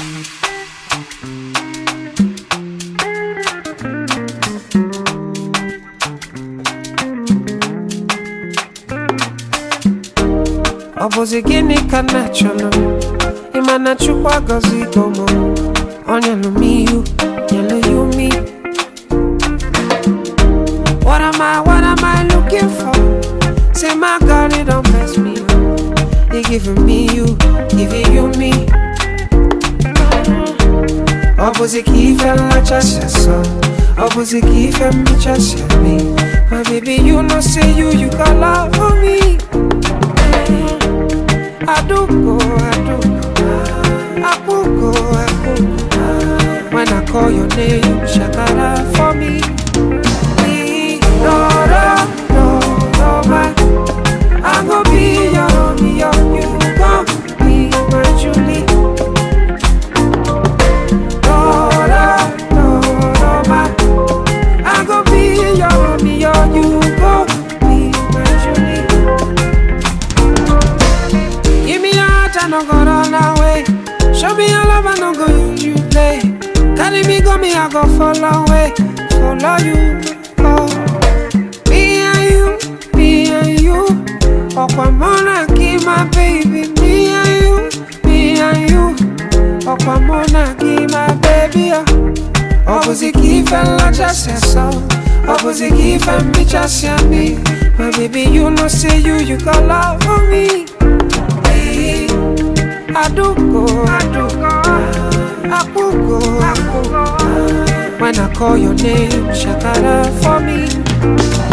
ọ bụzi gịnị ka m na-achọnụ ịma na chukwu agọzigo m ọ nyelụ m ihu nyelụ ya umi What am I, what am I looking for? Say my God, it don't mess me up. He giving me you, giving you me. Ọ bụzi ka ife nlachasị asọ Ọ bụzi ka ife mmechasị eme My baby, you know say you, you got love for me Aduko, aduko Akuko, akuko When I call your name, you shakara for me No, no, no, no, man I go be your Romeo You gon' be my Julie No, no, no, no, man I go be your Romeo You gon' be my Julie Give me your heart, I no go run away. Show me your love, I no go use you play. Carry me, go me, I go follow away. Follow you, oh. Me and you, me and you. Okwamona, keep my baby. Me and you, me and you. Okwamona, keep my baby, oh. Opposite give and la just so. Opposite give and me just me. My baby, you know, say you, you got love for me. Hey, Aduko, aduko, akuko, akuko. When I call your name, shakara for me.